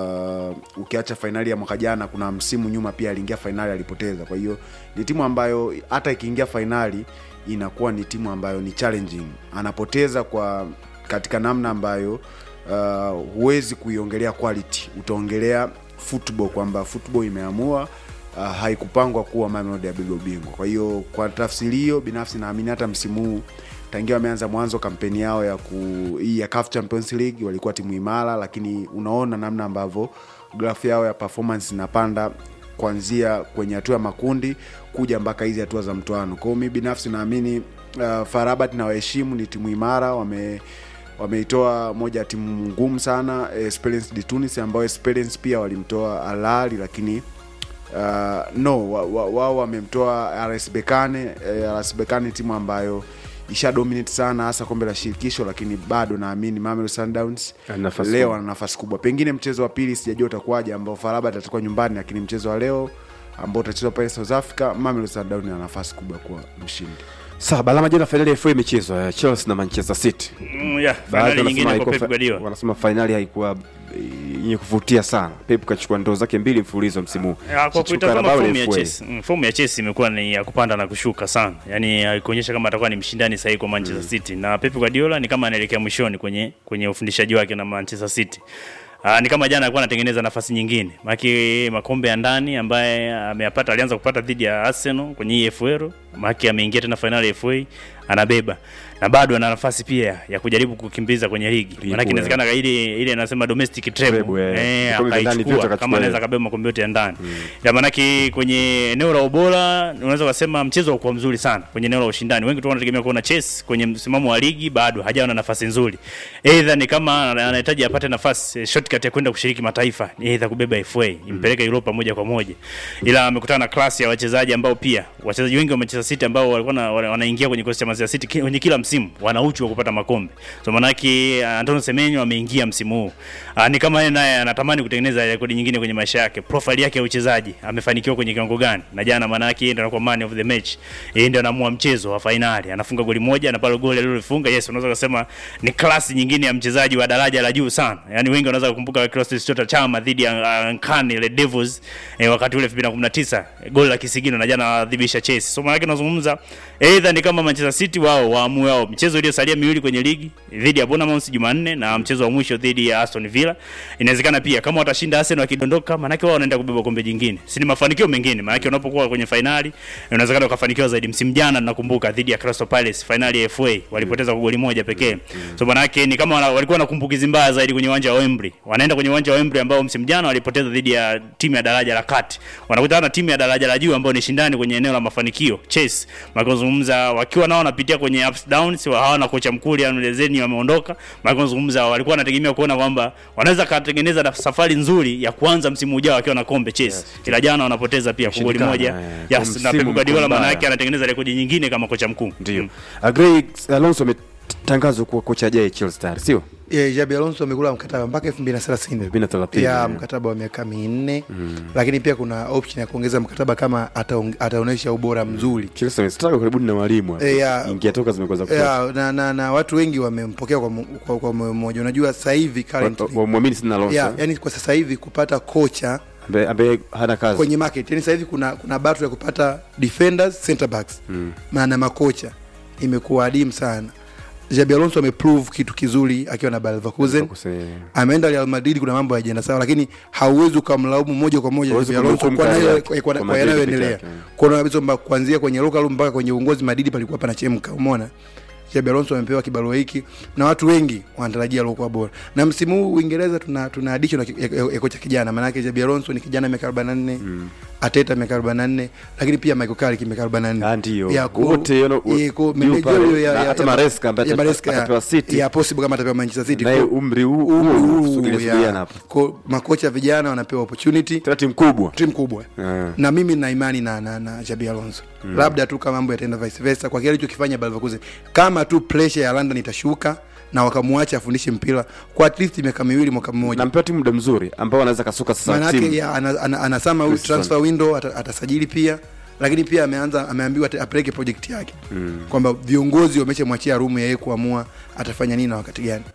[SPEAKER 7] uh, ukiacha fainali ya mwaka jana kuna msimu nyuma pia aliingia fainali alipoteza kwa hiyo ni timu ambayo hata ikiingia fainali inakuwa ni timu ambayo ni challenging anapoteza kwa katika namna ambayo uh, huwezi kuiongelea quality utaongelea football kwamba football imeamua uh, haikupangwa kuwa Mamelodi ya beba ubingwa kwa hiyo kwa tafsiri hiyo binafsi naamini hata msimu huu tangia wameanza mwanzo kampeni yao ya ku hii ya CAF Champions League walikuwa timu imara, lakini unaona namna ambavyo grafu yao ya performance inapanda kuanzia kwenye hatua ya makundi kuja mpaka hizi hatua za mtoano. Kwa hiyo mi binafsi naamini uh, Farabat na waheshimu ni timu imara, wame wameitoa moja ya timu ngumu sana eh, Esperance de Tunis ambayo Esperance pia walimtoa Al Ahly lakini uh, no wao wa, wa, wamemtoa RS Berkane eh, RS Berkane timu ambayo isha dominate sana hasa kombe la shirikisho, lakini bado naamini Mamelodi Sundowns
[SPEAKER 1] Ana nafasi
[SPEAKER 7] leo
[SPEAKER 1] kubwa.
[SPEAKER 7] ana nafasi kubwa. Pengine mchezo wa pili sijajua utakuwaje, ambao Farabat atakuwa nyumbani, lakini mchezo wa leo ambao utachezwa pale South Africa, Mamelodi Sundowns ana nafasi kubwa kuwa mshindi.
[SPEAKER 1] Sawa, balama jana fainali ya FA imechezwa ya Chelsea na Manchester City.
[SPEAKER 2] Mm, yeah,
[SPEAKER 1] Baadhi
[SPEAKER 2] finali
[SPEAKER 1] wanasema
[SPEAKER 2] nyingine kwa
[SPEAKER 1] haikuwa
[SPEAKER 2] Pep
[SPEAKER 1] fa-
[SPEAKER 2] Guardiola.
[SPEAKER 1] wanasema fainali haikuwa eh, yenye kuvutia sana. Pep kachukua ndoo zake mbili mfululizo msimu huu.
[SPEAKER 2] Ya, kwa
[SPEAKER 1] Kichukua
[SPEAKER 2] kuitazama
[SPEAKER 1] Carabao
[SPEAKER 2] fomu
[SPEAKER 1] na
[SPEAKER 2] ya
[SPEAKER 1] FA.
[SPEAKER 2] Chelsea, mm, fomu ya Chelsea imekuwa ni ya kupanda na kushuka sana, yaani haikuonyesha kama atakuwa ni mshindani sahihi kwa Manchester City, na Pep Guardiola ni kama anaelekea mwishoni kwenye kwenye ufundishaji wake na Manchester City. Aa, ni kama jana alikuwa anatengeneza nafasi nyingine, maki makombe ya ndani ambaye ameyapata, alianza kupata dhidi ya Arsenal kwenye EFL, maki ameingia tena fainali ya FA anabeba na bado ana nafasi pia ya kujaribu kukimbiza kwenye ligi,
[SPEAKER 1] Ligi
[SPEAKER 2] maana
[SPEAKER 1] kuu,
[SPEAKER 2] inawezekana ile ile anasema domestic treble
[SPEAKER 1] Treble, eh.
[SPEAKER 2] eh,
[SPEAKER 1] Vikombe vya ndani vyote
[SPEAKER 2] akaichukua
[SPEAKER 1] akachukua
[SPEAKER 2] kama anaweza
[SPEAKER 1] yeye.
[SPEAKER 2] kabeba makombe yote ya ndani mm. maanake kwenye eneo la ubora unaweza kusema mchezo haukuwa mzuri sana kwenye eneo la ushindani wengi tu wanategemea kuona Chelsea kwenye msimamo wa ligi bado hajawa na nafasi nzuri either ni kama ana- anahitaji apate nafasi eh, shortcut ya kwenda kushiriki mataifa ni either kubeba FA impeleke Europa moja kwa moja ila amekutana na klasi ya wachezaji ambao pia wachezaji wengi wa Manchester City ambao walikuwa na- wana- wanaingia kwenye kikosi cha Manchester City ki- kwenye kila msimu wana uchu wa kupata makombe so manake uh, Antonio Semenyo ameingia msimu huu uh, ni kama yeye naye anatamani kutengeneza rekodi nyingine kwenye maisha yake profile yake ya uchezaji amefanikiwa kwenye kiwango gani na jana manake yeye ndio anakuwa man of the match yeye ndio anaamua mchezo wa fainali anafunga goli moja na pale goli alilofunga yes unaweza kusema ni klasi nyingine ya mchezaji wa daraja la juu sana yani wengi wanaweza kukumbuka Clatous Chota Chama dhidi ya uh, Nkane ile Devils eh, wakati ule 2019 goli la kisigino na jana wadhibisha Chelsea so maana yake nazungumza either ni kama Manchester City wao waamue wao mchezo uliosalia miwili kwenye ligi dhidi ya Bournemouth Jumanne na mchezo wa mwisho dhidi ya Aston Villa inawezekana pia kama watashinda Arsenal wakidondoka maana yake wao wanaenda kubeba kombe jingine si ni mafanikio mengine maana yake unapokuwa kwenye fainali inawezekana ukafanikiwa zaidi msimu jana nakumbuka dhidi ya Crystal Palace fainali ya FA walipoteza kwa goli moja pekee so maana yake ni kama wana, walikuwa na kumbukizi mbaya zaidi kwenye uwanja wa Wembley wanaenda kwenye uwanja wa Wembley ambao msimu jana walipoteza dhidi ya timu ya daraja la kati wanakutana na timu ya daraja la juu ambao ni shindani kwenye eneo la mafanikio Chelsea makazungumza wakiwa nao wanapitia kwenye ups downs wa hawana kocha mkuu Liam Lezeni wameondoka makazungumza walikuwa wanategemea kuona kwamba wanaweza katengeneza na safari nzuri ya kuanza msimu ujao wakiwa na kombe Chelsea ila jana wanapoteza pia kwa goli
[SPEAKER 1] Imeshindikana,
[SPEAKER 2] moja
[SPEAKER 1] eh,
[SPEAKER 2] yes,
[SPEAKER 1] kwa
[SPEAKER 2] na
[SPEAKER 1] msimu
[SPEAKER 2] Pep Guardiola
[SPEAKER 1] mkuu
[SPEAKER 2] maana
[SPEAKER 1] mbaya.
[SPEAKER 2] yake anatengeneza rekodi nyingine kama kocha mkuu
[SPEAKER 1] Ndio.
[SPEAKER 2] Mm.
[SPEAKER 1] Agrey Alonso ametangazwa kuwa kocha ajaye Chelsea tayari, sio?
[SPEAKER 6] yeah, Jabi Alonso amekula mkataba mpaka 2030
[SPEAKER 1] 2030,
[SPEAKER 6] ya
[SPEAKER 1] yeah.
[SPEAKER 6] mkataba wa miaka minne lakini pia kuna option ya kuongeza mkataba kama ataong- ataonyesha ubora mzuri
[SPEAKER 1] Chelsea wamestruggle karibuni na walimu hapa.
[SPEAKER 6] Eh, ya-
[SPEAKER 1] Ingia toka zimekuwa za
[SPEAKER 6] ya, na, na, na watu wengi wamempokea kwa, mo- kwa, kwa moyo mmoja unajua sasa hivi currently
[SPEAKER 1] wamwamini sana Alonso
[SPEAKER 6] ya, yani kwa sasa hivi kupata kocha
[SPEAKER 1] ambaye ambaye hana kazi.
[SPEAKER 6] kwenye market yani sasa hivi kuna kuna battle ya kupata defenders center backs mm. na makocha imekuwa adimu sana Jabi Alonso ameprove kitu kizuri akiwa na Bayer Leverkusen
[SPEAKER 1] Kuse-
[SPEAKER 6] ameenda Real Madrid, kuna mambo hayajaenda sawa, lakini hauwezi ukamlaumu moja kwa moja
[SPEAKER 1] Huwezi
[SPEAKER 6] Xabi Alonso
[SPEAKER 1] kumhukumu
[SPEAKER 6] kwa
[SPEAKER 1] kari
[SPEAKER 6] nayo-
[SPEAKER 1] yake,
[SPEAKER 6] kwa-
[SPEAKER 1] kwa
[SPEAKER 6] kwa
[SPEAKER 1] Madrid
[SPEAKER 6] yanayoendelea.
[SPEAKER 1] peke yake.
[SPEAKER 6] Kuona kabisa kwamba kuanzia kwenye local room mpaka kwenye uongozi Madrid palikuwa panachemka, umeona Xabi Alonso amepewa kibarua hiki na watu wengi wanatarajia alikuwa bora. Na msimu huu Uingereza tuna tuna addition ya, ya, ya kocha kijana, maana yake Xabi Alonso ni kijana miaka 44, Ateta miaka 44, lakini pia Michael Carrick miaka 44.
[SPEAKER 1] Ah, ndio.
[SPEAKER 6] Ya, ku-
[SPEAKER 1] Wote, you know,
[SPEAKER 6] eh, ku-
[SPEAKER 1] yu
[SPEAKER 6] manager
[SPEAKER 1] pale.
[SPEAKER 6] huyo ya-
[SPEAKER 1] Na
[SPEAKER 6] ya-
[SPEAKER 1] hata
[SPEAKER 6] ya-
[SPEAKER 1] Maresca ambaye
[SPEAKER 6] ya
[SPEAKER 1] ata-
[SPEAKER 6] Maresca, ya-
[SPEAKER 1] atapewa City.
[SPEAKER 6] ya possible kama atapewa Manchester City.
[SPEAKER 1] naye
[SPEAKER 6] Kwa-
[SPEAKER 1] umri huu
[SPEAKER 6] huu-
[SPEAKER 1] huu
[SPEAKER 6] huu,
[SPEAKER 1] sugilia
[SPEAKER 6] ya.
[SPEAKER 1] sugilia hapa.
[SPEAKER 6] Kwa makocha vijana wanapewa opportunity
[SPEAKER 1] Tena timu kubwa.
[SPEAKER 6] timu kubwa
[SPEAKER 1] Ah.
[SPEAKER 6] na mimi na imani na, na, na Jabi Alonso mm. labda tu kama mambo yataenda vice versa kwa kile alichokifanya Bayer Leverkusen kama tu pressure ya London itashuka na wakamwacha afundishe mpira kwa at least miaka miwili mwaka mmoja
[SPEAKER 1] Nampewa timu muda mzuri ambao anaweza kasuka sasa
[SPEAKER 6] maanake
[SPEAKER 1] timu.
[SPEAKER 6] ya, ana, ana, anasema huyu
[SPEAKER 1] Christian.
[SPEAKER 6] transfer window ata, atasajili pia lakini pia ameanza ameambiwa ata- apeleke project yake mm. kwamba viongozi wameshamwachia rumu ya yeye kuamua atafanya nini na wakati gani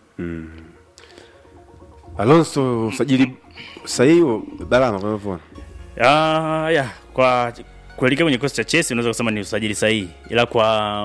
[SPEAKER 1] Alonso usajili sahihi wa Balama kwa hivyo.
[SPEAKER 2] Ah, ya kwa kuelekea kwenye kikosi cha Chelsea unaweza kusema ni usajili sahihi, ila kwa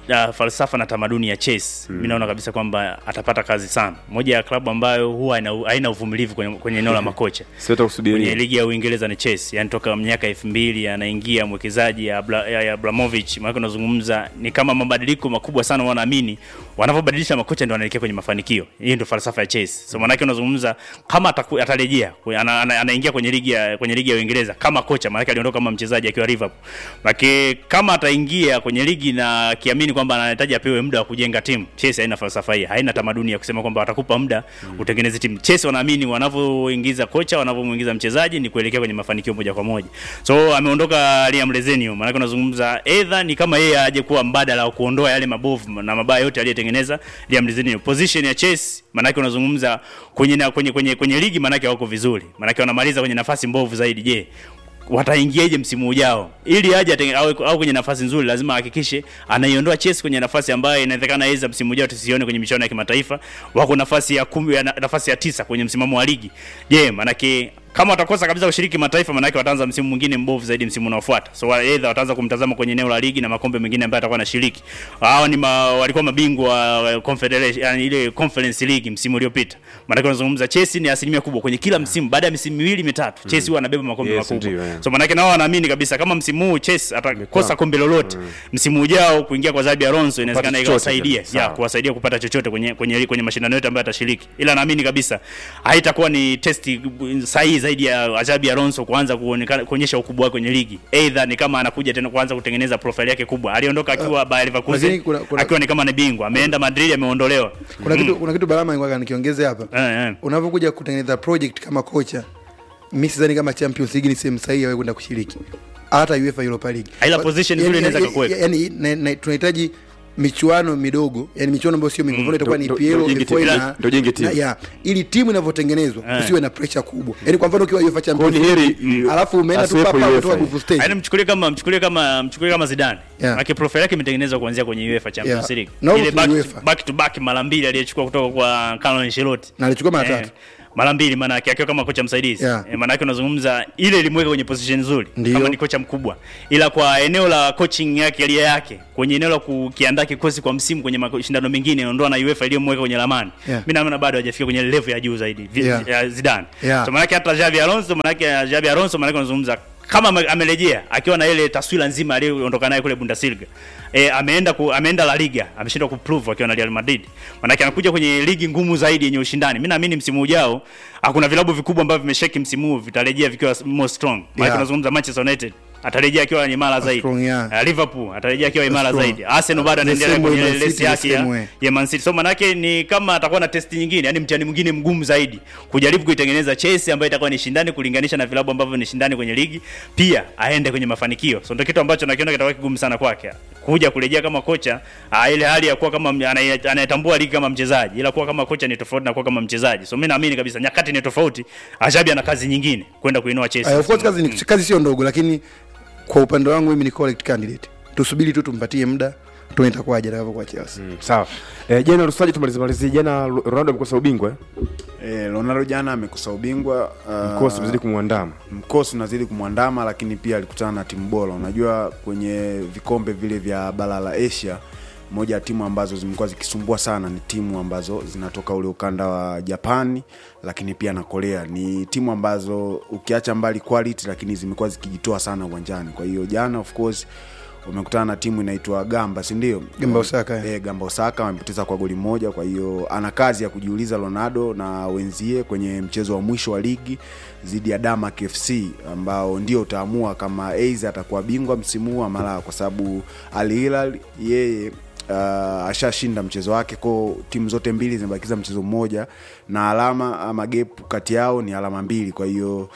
[SPEAKER 2] uh, falsafa na tamaduni ya Chelsea mm. mi naona kabisa kwamba atapata kazi sana moja ya klabu ambayo huwa haina- haina uvumilivu kwenye, kwenye eneo la makocha
[SPEAKER 1] siweza kusubiria
[SPEAKER 2] kwenye
[SPEAKER 1] nini?
[SPEAKER 2] ligi ya Uingereza ni Chelsea, yani toka miaka elfu mbili anaingia mwekezaji ya, Abla, ya, ya Abramovich, maana unazungumza ni kama mabadiliko makubwa sana, wanaamini wanavyobadilisha makocha ndio wanaelekea kwenye mafanikio. Hii ndio falsafa ya Chelsea. So maana unazungumza kama ataku, atarejea kwe- ana, ana, anaingia kwenye ligi ya kwenye ligi ya Uingereza kama kocha, maana aliondoka kama mchezaji akiwa Liverpool. Maana kama ataingia kwenye ligi na kiamini kwamba anahitaji apewe muda wa kujenga timu, Chelsea haina falsafa hii, haina tamaduni ya kusema kwamba watakupa muda utengeneze timu. Chelsea wanaamini wanavyoingiza kocha, wanavyomuingiza mchezaji ni kuelekea kwenye mafanikio moja kwa moja. So ameondoka Liam Lezenio, maana unazungumza either ni kama yeye aje kuwa mbadala wa kuondoa yale mabovu na mabaya yote aliyetengeneza Liam Lezenio. Position ya Chelsea maana unazungumza kwenye, na- kwenye kwenye kwenye ligi maana wako vizuri. Maana wanamaliza kwenye nafasi mbovu zaidi. Je, wataingiaje msimu ujao ili aje atenge- awe au kwenye nafasi nzuri lazima ahakikishe anaiondoa Chelsea kwenye nafasi ambayo inawezekana yeye msimu ujao tusione kwenye michuano ya kimataifa wako nafasi ya kumi ya na- nafasi ya tisa kwenye msimamo wa ligi je manake kama watakosa kabisa kushiriki mataifa manake wataanza msimu mwingine mbovu zaidi msimu unaofuata so wa- either wataanza kumtazama kwenye eneo la ligi na makombe mengine ambayo atakuwa anashiriki hao ni ma, walikuwa mabingwa wa confederation yani ile conference league msimu uliopita maanake unazungumza Chelsea ni asilimia kubwa kwenye kila msimu baada ya misimu miwili mitatu Chelsea huwa anabeba makombe
[SPEAKER 1] Yes,
[SPEAKER 2] makubwa
[SPEAKER 1] ndio, yeah.
[SPEAKER 2] so manake nao wanaamini kabisa kama msimu huu Chelsea atakosa kombe lolote msimu ujao kuingia kwa Xabi Alonso inawezekana
[SPEAKER 1] chochote
[SPEAKER 2] ikawasaidia
[SPEAKER 1] tena.
[SPEAKER 2] ya
[SPEAKER 1] Sawa.
[SPEAKER 2] kuwasaidia kupata chochote kwenye kwenye kwenye mashindano yote ambayo atashiriki ila naamini kabisa haitakuwa ni testi sahihi zaidi ya Xabi Alonso kuanza kuonekana kuonyesha ukubwa wake kwenye ligi either ni kama anakuja tena kuanza kutengeneza profile yake kubwa aliondoka akiwa Bayer Leverkusen
[SPEAKER 6] lakini kuna- kuna-
[SPEAKER 2] akiwa ni kama ni bingwa ameenda Madrid ameondolewa
[SPEAKER 6] kuna kitu kuna kitu barama nilikuwa nikiongeze hapa
[SPEAKER 2] eh, eh.
[SPEAKER 6] unavyokuja kutengeneza project kama kocha mi sidhani kama champions league ni sehemu sahihi ya wewe kwenda kushiriki hata uefa europa league
[SPEAKER 2] Ila position
[SPEAKER 6] Yani-
[SPEAKER 2] nzuri inaweza
[SPEAKER 6] yani-
[SPEAKER 2] kukuweka.
[SPEAKER 6] yani na- na- tunahitaji michuano midogo yani michuano ambayo sio mingi mfano itakuwa ni
[SPEAKER 1] ndo-
[SPEAKER 6] PL
[SPEAKER 1] ndo jenge
[SPEAKER 6] before
[SPEAKER 1] timu.
[SPEAKER 6] ina-
[SPEAKER 1] Ndo jenge timu.
[SPEAKER 6] na- ya ili timu inavyotengenezwa
[SPEAKER 2] Eh.
[SPEAKER 6] usiwe na pressure kubwa yani kwa mfano ukiwa UEFA Champions
[SPEAKER 1] Kwa ni heri,
[SPEAKER 6] League
[SPEAKER 1] mm,
[SPEAKER 6] alafu umeenda tu
[SPEAKER 1] asiwepo
[SPEAKER 6] papa
[SPEAKER 1] UEFA
[SPEAKER 6] kutoka
[SPEAKER 1] hii.
[SPEAKER 6] group stage
[SPEAKER 2] Yaani mchukulie kama mchukulie kama mchukulie kama Zidane.
[SPEAKER 6] Yeah.
[SPEAKER 2] Yeah. profile yake imetengenezwa kuanzia kwenye UEFA Champions
[SPEAKER 6] Yeah.
[SPEAKER 2] League.
[SPEAKER 6] Na
[SPEAKER 2] Ile
[SPEAKER 6] huko
[SPEAKER 2] back,
[SPEAKER 6] UEFA.
[SPEAKER 2] back to back mara mbili aliyechukua kutoka kwa Carlo Ancelotti.
[SPEAKER 6] na alichukua mara
[SPEAKER 2] Eh,
[SPEAKER 6] tatu
[SPEAKER 2] mara mbili maana yake akiwa kama kocha msaidizi
[SPEAKER 6] Yeah.
[SPEAKER 2] eh, maana yake unazungumza ile ilimweka kwenye position nzuri
[SPEAKER 6] Ndio.
[SPEAKER 2] kama ni kocha mkubwa ila kwa eneo la coaching yake alia yake kwenye eneo la kukiandaa kikosi kwa msimu kwenye mashindano mengine ondoa na UEFA iliyomweka kwenye lamani
[SPEAKER 6] Yeah.
[SPEAKER 2] mimi naona bado hajafika kwenye level ya juu zaidi Vi-
[SPEAKER 6] Yeah.
[SPEAKER 2] ya Zidane
[SPEAKER 6] Yeah.
[SPEAKER 2] so maana yake hata Xabi Alonso maana yake Xabi Alonso maana yake unazungumza kama ame- amerejea akiwa na ile taswira nzima aliyoondoka nayo kule Bundesliga e, ameenda ku, ameenda La Liga ameshindwa kuprove akiwa na Real Madrid maana anakuja kwenye ligi ngumu zaidi yenye ushindani mimi naamini msimu ujao hakuna vilabu vikubwa ambavyo vimesheki msimu huu vitarejea vikiwa more strong maana
[SPEAKER 6] Yeah.
[SPEAKER 2] tunazungumza Manchester United atarejea akiwa imara zaidi
[SPEAKER 6] strong, yeah.
[SPEAKER 2] Uh, Liverpool atarejea akiwa imara
[SPEAKER 6] Strong.
[SPEAKER 2] zaidi Arsenal bado
[SPEAKER 6] The
[SPEAKER 2] anaendelea
[SPEAKER 6] same way
[SPEAKER 2] kwenye
[SPEAKER 6] Man City,
[SPEAKER 2] lesi
[SPEAKER 6] the
[SPEAKER 2] yake
[SPEAKER 6] same way.
[SPEAKER 2] ya, ya Man City. So manake ni kama atakuwa na testi nyingine, yani mtihani mwingine mgumu zaidi kujaribu kuitengeneza Chelsea ambayo itakuwa ni shindani kulinganisha na vilabu ambavyo ni shindani kwenye ligi, pia aende kwenye mafanikio. So ndio kitu ambacho nakiona kitakuwa kigumu sana kwake kuja kurejea kama kocha ah, ile hali ya kuwa kama anaye- anayetambua ligi kama mchezaji, ila kuwa kama kocha ni tofauti na kuwa kama mchezaji. So mimi naamini kabisa nyakati ni tofauti. Ajabi ana kazi nyingine kwenda kuinua Chelsea.
[SPEAKER 6] Uh, of course kazi, ni, kazi sio ndogo lakini kwa upande wangu mimi ni correct candidate tusubiri tu tumpatie muda tuone itakuwaje atakavyokuwa Chelsea
[SPEAKER 1] sawa e, jana rusaji tumalize malizie jana ronaldo amekosa ubingwa eh?
[SPEAKER 7] Eh, Ronaldo jana amekosa ubingwa uh,
[SPEAKER 1] mkosi umezidi kumwandama
[SPEAKER 7] mkosi unazidi kumwandama lakini pia alikutana na timu bora unajua kwenye vikombe vile vya bara la asia moja ya timu ambazo zimekuwa zikisumbua sana ni timu ambazo zinatoka ule ukanda wa japani lakini pia na korea ni timu ambazo ukiacha mbali quality lakini zimekuwa zikijitoa sana uwanjani kwa hiyo jana of course umekutana na timu inaitwa gamba sindio
[SPEAKER 6] Gamba Osaka, eh.
[SPEAKER 7] e, gamba osaka wamepoteza kwa goli moja kwa hiyo ana kazi ya kujiuliza ronaldo na wenzie kwenye mchezo wa mwisho wa ligi dhidi ya damak fc ambao ndio utaamua kama aidha atakuwa bingwa msimu huu ama la kwa sababu al hilal yeye uh, ashashinda mchezo wake ko timu zote mbili zimebakiza mchezo mmoja na alama ama gap kati yao ni alama mbili kwa hiyo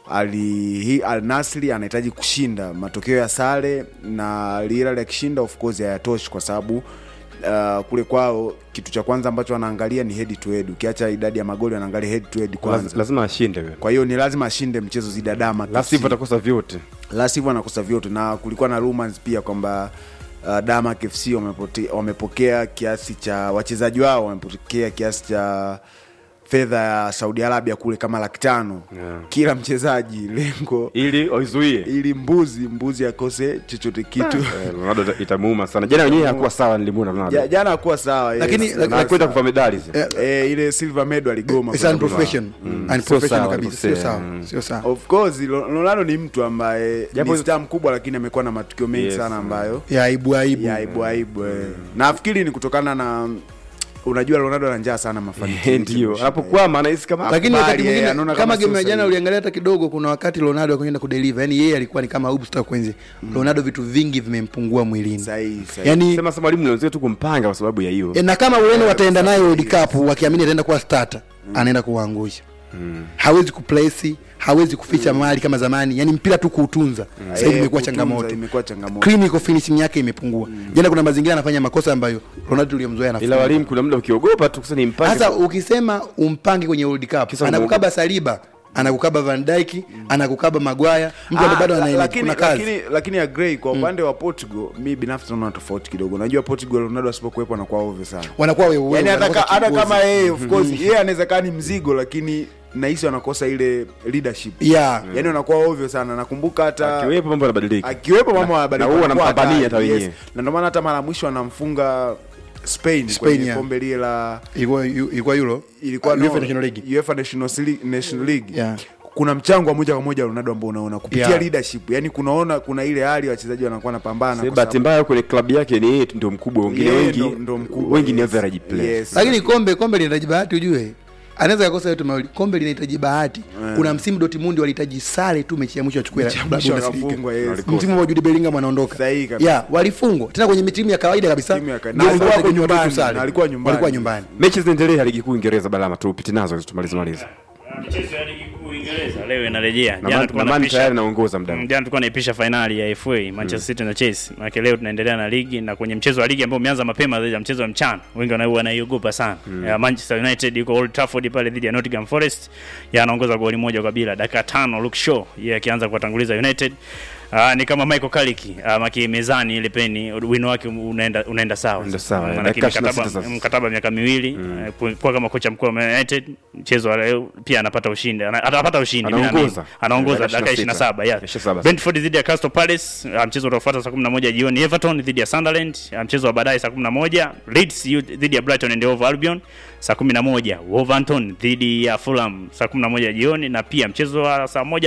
[SPEAKER 7] ali hi- al nasri anahitaji kushinda matokeo ya sare na Al Hilal akishinda of course hayatoshi kwa sababu uh, kule kwao kitu cha kwanza ambacho wanaangalia ni head to head ukiacha idadi ya magoli wanaangalia head to head
[SPEAKER 1] Laz,
[SPEAKER 7] kwanza
[SPEAKER 1] lazima ashinde wewe.
[SPEAKER 7] kwa hiyo ni lazima ashinde mchezo zidi ya dama
[SPEAKER 1] la sivyo atakosa vyote
[SPEAKER 7] la sivyo anakosa vyote na kulikuwa na rumors pia kwamba uh, Damak FC wamepote- wamepokea kiasi cha wachezaji wao wamepokea kiasi cha fedha ya saudi arabia kule kama laki tano
[SPEAKER 1] Yeah.
[SPEAKER 7] kila mchezaji lengo
[SPEAKER 1] ili waizuie
[SPEAKER 7] ili mbuzi mbuzi akose chochote kitu
[SPEAKER 1] Eh, Ronaldo ita- itamuuma sana jana wenyewe hakuwa sawa nilimuona Ronaldo
[SPEAKER 7] Ja- jana hakuwa sawa yes.
[SPEAKER 6] Lakini-
[SPEAKER 7] Na-
[SPEAKER 6] lakini-
[SPEAKER 1] na kwenda kuva medali zi.
[SPEAKER 6] Eh,
[SPEAKER 7] eh, ile silver medal aligoma
[SPEAKER 6] It's
[SPEAKER 7] kwenda kuvaa.
[SPEAKER 6] unprofessional.
[SPEAKER 1] Sio
[SPEAKER 6] Unprofessional
[SPEAKER 1] sawa,
[SPEAKER 6] kabisa sio
[SPEAKER 1] alikosea.
[SPEAKER 6] sawa
[SPEAKER 1] Mm.
[SPEAKER 6] sio sawa
[SPEAKER 7] of course Ro- Ronaldo ni mtu ambaye
[SPEAKER 1] Japo-
[SPEAKER 7] ni star mkubwa lakini amekuwa na matukio mengi
[SPEAKER 1] Yes.
[SPEAKER 7] sana ambayo
[SPEAKER 6] ya aibu aibu
[SPEAKER 7] ya aibu aibu eh. nafikiri ni kutokana na unajua Ronaldo ana njaa sana mafanikio
[SPEAKER 1] ndio anapokwama anahisi kama
[SPEAKER 6] lakini
[SPEAKER 7] Akubali,
[SPEAKER 6] wakati
[SPEAKER 7] eh,
[SPEAKER 6] mwingine
[SPEAKER 7] anaona
[SPEAKER 6] kama
[SPEAKER 7] kama
[SPEAKER 6] game ya
[SPEAKER 7] sio
[SPEAKER 6] jana
[SPEAKER 7] sahihi.
[SPEAKER 6] uliangalia hata kidogo kuna wakati Ronaldo akaenda kudeliver yani yeye alikuwa ni kama Ubsta kwenzi Ronaldo vitu vingi vimempungua mwilini
[SPEAKER 7] sahihi sahihi
[SPEAKER 6] yani
[SPEAKER 1] sema sema mwalimu nianzie tu kumpanga kwa sababu ya hiyo
[SPEAKER 6] na kama Ureno wataenda naye World Cup wakiamini ataenda kuwa starter anaenda kuwaangusha hawezi kuplace hawezi kuficha mali kama zamani yani mpira tu kuutunza sasa hivi
[SPEAKER 7] Eh,
[SPEAKER 6] imekuwa
[SPEAKER 7] kutunza,
[SPEAKER 6] changamoto
[SPEAKER 7] imekuwa changamoto
[SPEAKER 6] clinical finishing yake imepungua jana kuna mazingira anafanya makosa ambayo Ronaldo tuliyomzoea
[SPEAKER 1] ila
[SPEAKER 6] anafanya
[SPEAKER 1] walimu kuna muda ukiogopa tu kusema nimpange
[SPEAKER 6] sasa ukisema umpange kwenye World Cup
[SPEAKER 1] Kisa
[SPEAKER 6] anakukaba Saliba anakukaba Van Dijk anakukaba Maguire mtu ambaye
[SPEAKER 7] Ah,
[SPEAKER 6] bado
[SPEAKER 7] la-
[SPEAKER 6] anaenda
[SPEAKER 7] lakini,
[SPEAKER 6] kuna kazi
[SPEAKER 7] lakini, lakini agree kwa upande wa Portugal mi binafsi naona tofauti kidogo unajua Portugal Ronaldo asipokuwepo anakuwa ovyo sana
[SPEAKER 6] wanakuwa wewe
[SPEAKER 7] yani hata, ka-
[SPEAKER 6] wanakosa
[SPEAKER 7] hata
[SPEAKER 6] kiongozi.
[SPEAKER 7] kama yeye of course yeye anaweza kaa ni mzigo lakini nahisi wanakosa ile leadership
[SPEAKER 6] yeah
[SPEAKER 7] yani wanakuwa ovyo sana nakumbuka hata
[SPEAKER 1] akiwepo mambo yanabadilika
[SPEAKER 7] akiwepo mama wa
[SPEAKER 1] na huwa wanampambania hata wenyewe.
[SPEAKER 7] na ndio maana hata mara ya mwisho anamfunga Spain,
[SPEAKER 6] Spain,
[SPEAKER 7] kwenye
[SPEAKER 6] yeah.
[SPEAKER 7] kombe lile la
[SPEAKER 6] ilikuwa ilikuwa Euro
[SPEAKER 7] ilikuwa
[SPEAKER 6] UEFA
[SPEAKER 7] no,
[SPEAKER 6] National League
[SPEAKER 7] UEFA Nations League, National League.
[SPEAKER 6] Yeah.
[SPEAKER 7] kuna mchango wa moja kwa moja wa Ronaldo ambao unaona kupitia
[SPEAKER 6] Yeah.
[SPEAKER 7] leadership yani kunaona kuna ile hali wachezaji wanakuwa napambana
[SPEAKER 1] Sasa bahati mbaya kwenye klabu yake ni yeye tu ndio mkubwa wengine
[SPEAKER 7] Yeye
[SPEAKER 1] wengi
[SPEAKER 7] ndo- ndo mkubwa,
[SPEAKER 1] wengi ni
[SPEAKER 7] yes.
[SPEAKER 1] average player
[SPEAKER 7] Yes.
[SPEAKER 6] lakini kombe kombe linahitaji bahati ujue anaweza kukosa yote mawili kombe linahitaji bahati kuna msimu Dortmund walihitaji sare tu mechi ya mwisho achukue la-
[SPEAKER 7] Mechi ya mwisho
[SPEAKER 6] Bundesliga.
[SPEAKER 7] wakafungwa, yes.
[SPEAKER 6] msimu wa Jude Bellingham anaondoka
[SPEAKER 7] Sahihi kabisa.
[SPEAKER 6] yeah walifungwa tena kwenye timu ya kawaida kabisa
[SPEAKER 7] Timu ya kawaida.
[SPEAKER 6] Ndio
[SPEAKER 7] Na alikuwa
[SPEAKER 6] walikuwa
[SPEAKER 7] nyumbani,
[SPEAKER 6] nyumbani, sare.
[SPEAKER 7] na alikuwa nyumbani.
[SPEAKER 6] walikuwa nyumbani
[SPEAKER 1] mechi zinaendelea ligi kuu Uingereza balama tu upite nazo tumalize maliza
[SPEAKER 2] Michezo ya ligi kuu Uingereza leo inarejea.
[SPEAKER 1] na
[SPEAKER 2] Jana
[SPEAKER 1] Man-
[SPEAKER 2] tulikuwa
[SPEAKER 1] na Man
[SPEAKER 2] tunapisha-
[SPEAKER 1] tayari naongoza muda
[SPEAKER 2] Mm, jana tulikuwa naipisha fainali ya FA Manchester City na Chelsea. Maana leo tunaendelea na ligi na kwenye mchezo wa ligi ambao umeanza mapema zaidi ya mchezo wa mchana. Wengi wana- wanaiogopa sana. Ya Manchester United yuko Old Trafford pale dhidi ya Nottingham Forest. Yeye anaongoza goli moja kwa bila. Dakika tano Luke Shaw yeye akianza kuwatanguliza United. Uh, ni kama Michael Carrick uh, maki mezani ile peni wino wake unaenda unaenda sawa.
[SPEAKER 1] Unaenda sawa,
[SPEAKER 2] Maana
[SPEAKER 1] dakika
[SPEAKER 2] mkataba
[SPEAKER 1] 26 sasa.
[SPEAKER 2] mkataba miaka miwili mm. uh, kuwa kama kocha mkuu wa Man United mchezo wa leo pia anapata ushindi Ana- atapata ushindi mimi
[SPEAKER 1] Anaongoza.
[SPEAKER 2] naamini. anaongoza
[SPEAKER 1] Dakika
[SPEAKER 2] dakika 27 yeah.
[SPEAKER 1] 27.
[SPEAKER 2] Brentford dhidi ya Crystal Palace uh, mchezo utafuata saa 11 jioni Everton dhidi ya Sunderland uh, mchezo wa baadaye saa 11 Leeds U- dhidi ya Brighton and Hove Albion saa 11 Wolverhampton dhidi ya Fulham saa 11 jioni na pia mchezo wa saa moja